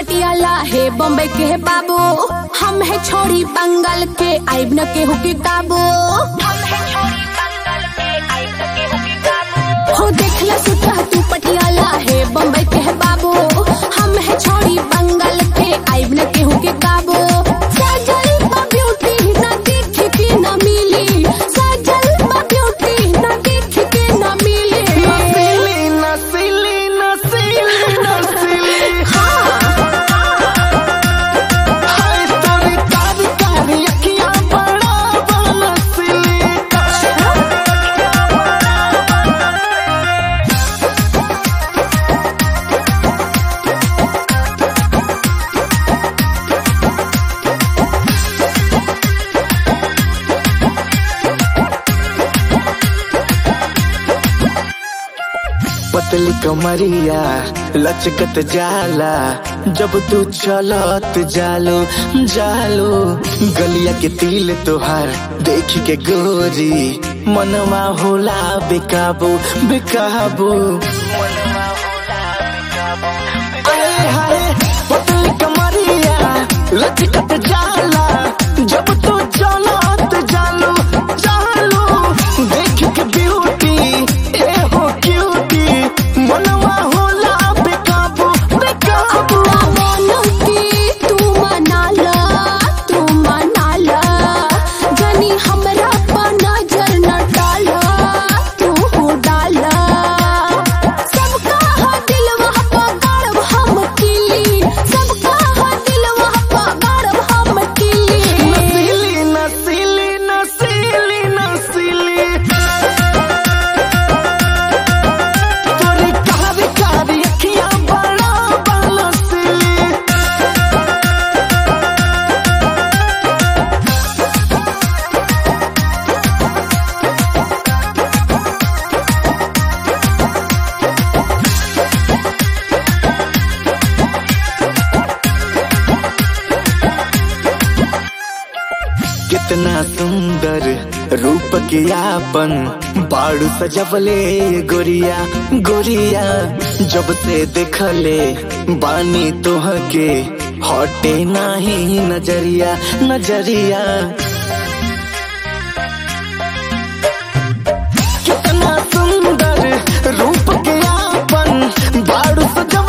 पटियाला है बॉम्बे के है बाबू हम है छोड़ी बंगाल के आइब न केहू के काबू हो देखला सुता तू पटियाला है बॉम्बे के है बाबू हम है छोड़ी बंगाल के आइब न केहू के काबू सजल बा ब्यूटी ना देख के ना मिली सजल बा ब्यूटी ना देख के ना मिली नसीली नसीली नसीली नसीली हाय तोरी कारी कारी अखियां बड़ा बनसीली पतली कमरिया लचकत जाला जब तू चलत जालो जालो गलिया के तिल तोहार देख के गोरी मनवा होला बेकाबू बेकाबू आए हाय पतली कमरिया लचकत जाला जब तू चलत जालो जालो देख के ब्यूटी ए हो क्यूटी मनवा होला बेकाबू बेकाबू अपना मन के तू मनाला तू मनाला जनी हमरा पर नजर न डाला तू हो डाला सबका हा दिलवा पर गाड़ब हम किली सबका हा दिलवा पर गाड़ब हम किली नसीली नसीली नसीली नसीली तोरी कारी कारी अखियां बड़ा बनसीली कितना सुंदर रूप के आपन बाड़ू सजवले गोरिया गोरिया जब से देखले बानी तोह के हटे नाही नजरिया नजरिया कितना सुंदर रूप के आपन बाड़ू सजवले